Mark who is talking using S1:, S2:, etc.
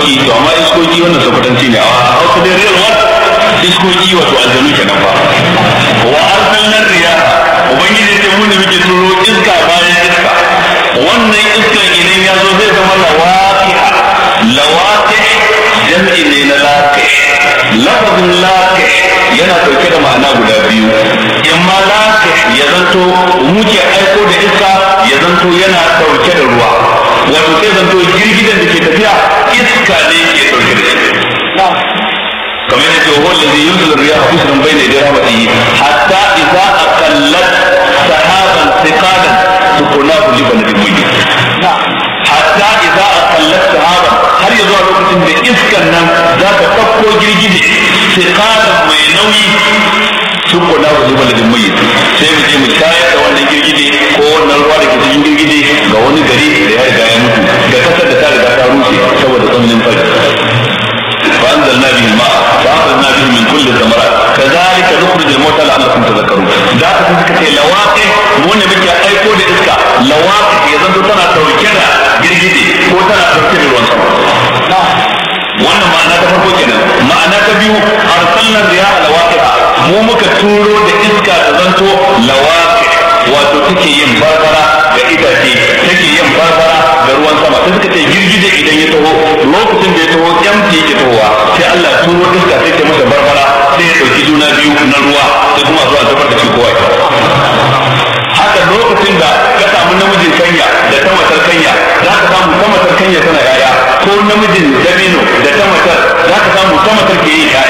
S1: iskoki to amma iskoki wannan sakwatanci ne a hausa dai real one iskoki wato aljanu kenan ba wa arsalna riya ubangiji ce mun ne muke turo iska bayan iska wannan iskan idan ya zo zai zama lawaqiha lawaqih jam'i ne na laqih lafazin laqih yana dauke da ma'ana guda biyu imma laqih ya zanto muke aiko da iska ya zanto yana dauke da ruwa wato sai zanto girgidan da ke tafiya iska ne ke dauke da shi kamar yadda huwa allazi yunzilu riyaha busran bayna yaday rahmatihi hatta idza aqallat sahaban thiqalan sukunahu li baladin mayyit hatta idza aqallat sahaban har ya zuwa lokacin da iskan nan za ka ɗauko girgije thiqalan mai nauyi sukunahu li baladin mayyit sai mu je mu shayar da wannan girgije ko wannan ruwa da ke cikin girgije ga wani gari da ya riga ya mutu da kasar da ta riga ta rushe saboda tsananin fari فأنزلنا به الماء فأخرجنا به من كل الثمرات كذلك نخرج الموتى لعلكم تذكرون da aka fi suka ce lawaƙi mu ne muke aiko da iska lawaƙi ya zanto tana ɗauke da girgije ko tana ɗauke da ruwan sama wannan ma'ana ta farko kenan ma'ana ta biyu arsalna riyaha lawaqiha mu muka turo da iska da zanto lawaqi wato take yin barbara ga itace take yin barbara ga ruwan sama sai suka ce girgije idan ya taho lokacin da ya taho yamci yake tahowa sai Allah ya turo iska sai ta masa barbara sai ya dauki juna biyu na ruwa sai kuma zuwa zubar da shi kowa haka lokacin da ka samu namijin kanya da ta matar kanya za ka samu ta matar kanya tana yaya ko namijin dabino da ta matar za ka samu ta matar ke yin yaya